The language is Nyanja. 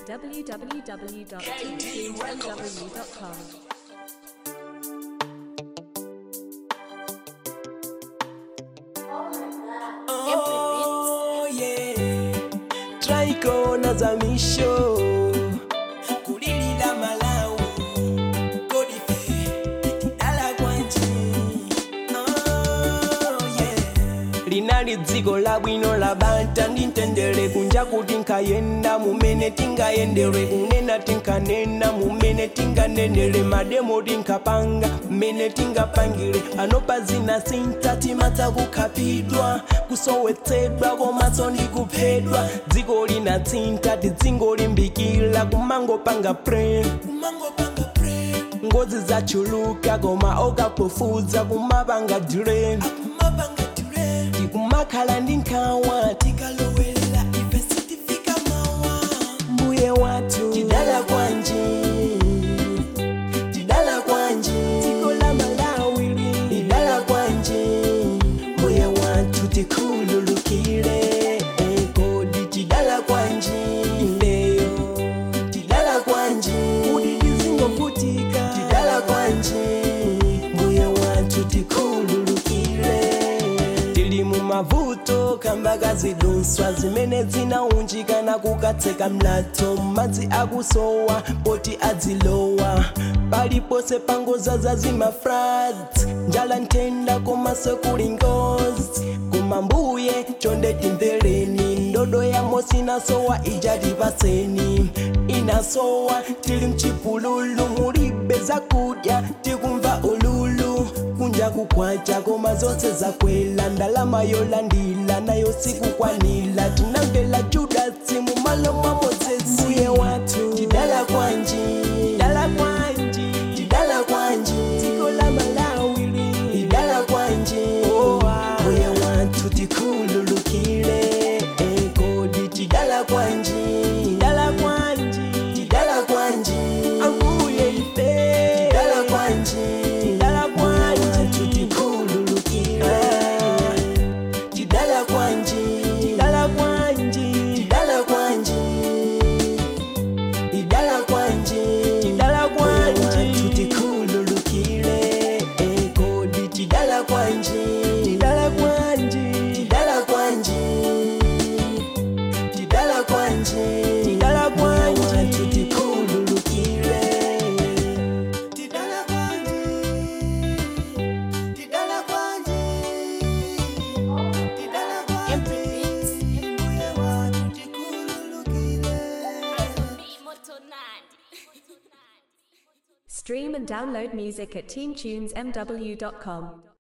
www.teamtunesmw.com. Oh yeah, twaikona za misho kulilila Malawi kodife ikidala kwanji oh yeah linali dziko labwino la bata ndintendere kunja kuti nkayenda mumene tingayendere kunena tinkanena mumene tinganenere mademo tinkapanga mmene tingapangire anopa zina sintatimata kukhapidwa kusowetsedwa komanso ndi kuphedwa dziko lina tsinta tidzingolimbikira kumangopanga pre kumangopanga pre ngozi zachuluka koma okapofuza kumapanga direni tikumakhala ndi nkhawa tikalowelera ife sitifika mawa mbuye wathu tidala kwanji tidala kwanji dziko la malawi lidala kwanji mbuye wathu tikhululukire kodi tidala kwanji ifeyo tidala kwanji kuti tizingovutika tidala kwanji mbuye wathu tikhululukire tili mu mavuto kamba kazidunswa zimene zinaunjikana kukatseka mlatho madzi akusowa poti adzilowa palipose pangoza za zimafrats njala nthenda komanso kuli ngozi koma mbuye chonde timvereni ndodo ya mosi inasowa ija tipaseni inasowa tili mchipululu mulibe zakudya tikumva ululu kunja kukwacha koma zonse zakwela ndalama yolandila nayo sikukwanila tinamvela judasi mumalo mwa mozesi mbuye wathu tidala kwanji tidala kwanji tidala kwanji dziko la malawi lidala kwanji mbuye wathu tikhululukire kodi tidala kwanji tidala kwanji tidala kwanji ambuye ife tidala kwanji tidala kwanji tikhululukire tidala kwanji tidala kwanji tidala kwanji idala kwanji tidala kwanji tikhululukire kodi tidala kwanji tidala kwanji tidala kwanji tidala kwanji tidala kwanji tikhululukire tidala kwanji tidala kwanji tidala kwanji mbuye watu tikhululukire Stream and download music at teamtunesmw.com.